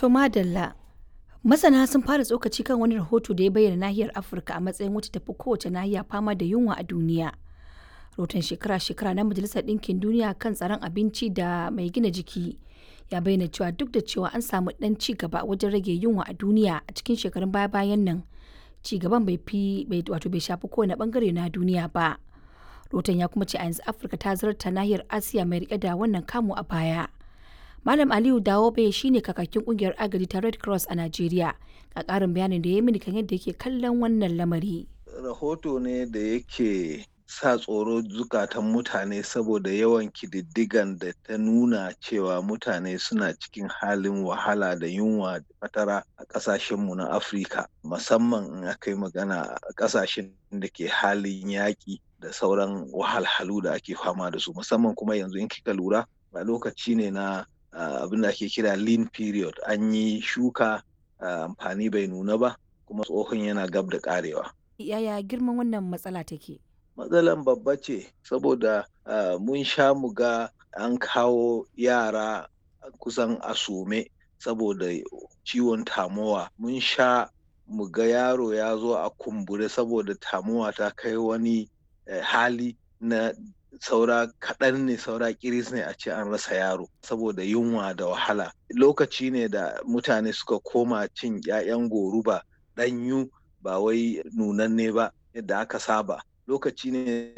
To madalla. Masana sun fara tsokaci kan wani rahoto da ya bayyana nahiyar Afirka a matsayin wacce tafi kowace nahiya fama da yunwa a duniya. Rahoton shekara-shekara na Majalisar Ɗinkin Duniya kan tsaron abinci da mai gina jiki ya bayyana cewa duk da cewa an samu ɗan ci gaba wajen rage yunwa a duniya a cikin shekarun baya-bayan nan, ci gaban bai fi wato bai shafi kowane bangare na duniya ba. Rahoton ya kuma ce a yanzu Afirka ta zarta nahiyar Asiya mai rike da wannan kamu a baya. Malam Aliyu Dawobe shine kakakin kungiyar agaji ta Red Cross a Najeriya. Ga ƙarin bayanin da ya yi mini kan yadda yake kallon wannan lamari. Rahoto ne da yake sa tsoro zukatan mutane saboda yawan kididdigan da ta nuna cewa mutane suna cikin halin wahala da yunwa da fatara a ƙasashenmu na Afirka musamman in aka yi magana a ƙasashen da ke halin yaƙi da sauran wahalhalu da ake fama da su musamman kuma yanzu in kika lura a lokaci ne na abin da ake kira lean period an yi shuka amfani bai nuna ba kuma tsohon yana gab da karewa. Yaya girman wannan matsala take? Matsalan babba ce saboda mun sha mu ga an kawo yara kusan asume saboda ciwon tamowa mun sha mu ga yaro ya zo a kumbure saboda tamowa ta kai wani hali na saura kaɗan ne saura kiris ne a ce an rasa yaro saboda yunwa da wahala lokaci ne da mutane suka koma cin 'ya'yan goruba ɗanyu ba wai nunanne ba yadda aka saba lokaci ne